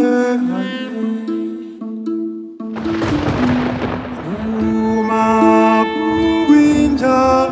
Uma winter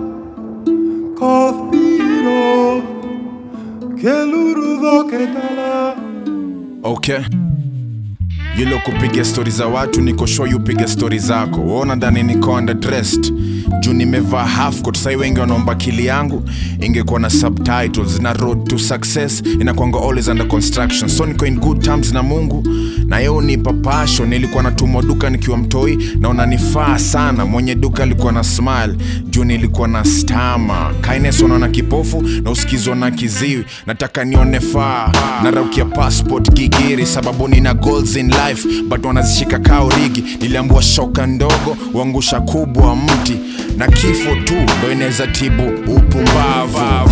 koth biro keluru dhoketala okay yule kupiga stori za watu niko sure you piga stori zako waona ndani niko underdressed juu nimevaa half coat sai wengi wanaomba kili yangu ingekuwa na subtitles na road to success inakwanga always under construction so niko in good terms na mungu na yeye unipa passion nilikuwa natumwa duka nikiwa mtoi na unanifaa sana mwenye duka alikuwa na smile juu nilikuwa na stama kindness unaona kipofu na usikizwa na kiziwi nataka nione faa naraukia passport gigiri sababu nina goals in life but wanazishika kao rigi niliambua shoka ndogo uangusha kubwa mti na kifo tu ndo inaweza tibu upumbavu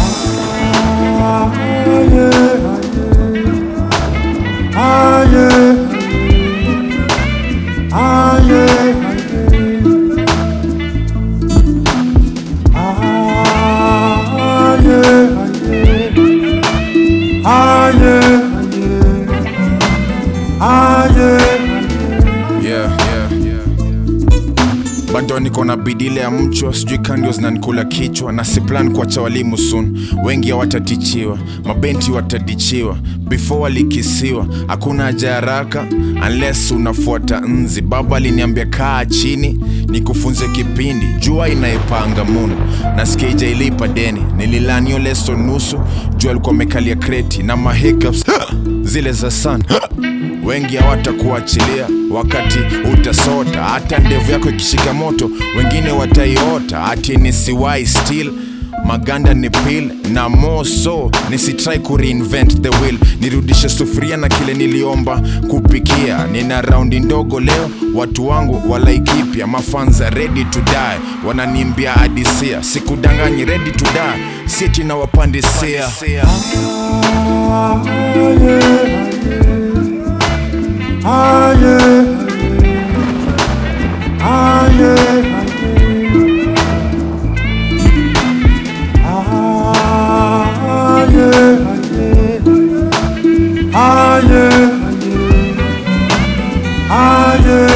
aye aye aye aye aye yeah, yeah, yeah. bado niko na bidile ya mchwa sijui kandio zinanikula kichwa na si plan kuacha walimu soon wengi hawatatichiwa mabenti watadichiwa before walikisiwa hakuna haja ya haraka unless unafuata nzi baba aliniambia kaa chini nikufunze kipindi jua inaepanga munu nasikia ijailipa deni nililanio leso nusu jua alikuwa amekalia kreti na mahiccups zile za sana wengi hawatakuachilia wakati utasota hata ndevu yako ikishika moto wengine wataiota ati nisiwai still maganda ni pil na moso nisitrai kureinvent the wheel nirudishe sufuria na kile niliomba kupikia nina raundi ndogo leo watu wangu walaikipya mafanza ready to die wananimbia adisia sikudanganyi ready to die siti na wapandisia aye aye aye aye aye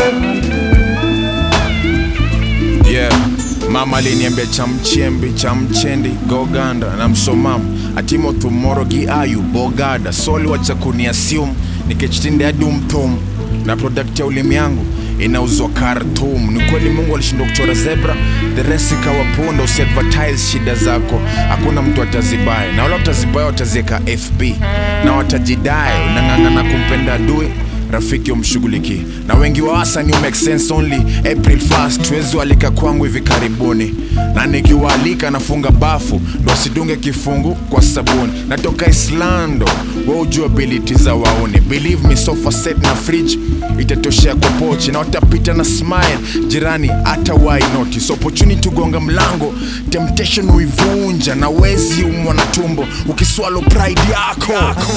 yeah mama aliniambia chamchembi chamchendi goganda na msomamu atimo thumoro gi ayu bogada soli wacha kuniasium nikichitinde adumtum na product ya ulimi yangu inauzwa Khartoum. Ni kweli Mungu alishindwa kuchora zebra, the rest ikawa punda. Usiadvertise shida zako, hakuna mtu atazibaya, na wala watazibaya wataziweka FB na watajidai. Unang'ang'ana kumpenda adui rafiki umshughuliki na wengi wa wasani make sense only April 1st tuwezi walika kwangu hivi karibuni na nikiwaalika nafunga bafu ndo sidunge kifungu kwa sabuni natoka Islando wa ujua ability za wauni believe me sofa set na fridge itatoshea kwa pochi na watapita na smile jirani hata why notice opportunity gonga mlango temptation uivunja na wezi umwa na tumbo ukiswalo pride yako, yako.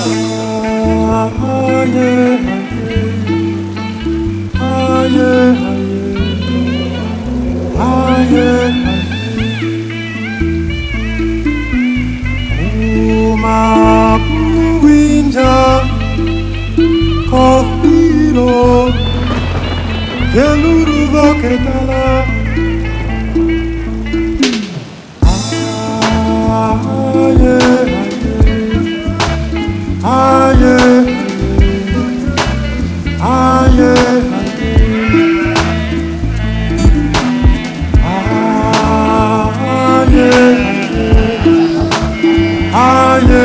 aye aye uma winter koth biro keluru dhoketala aye aye aye aye aye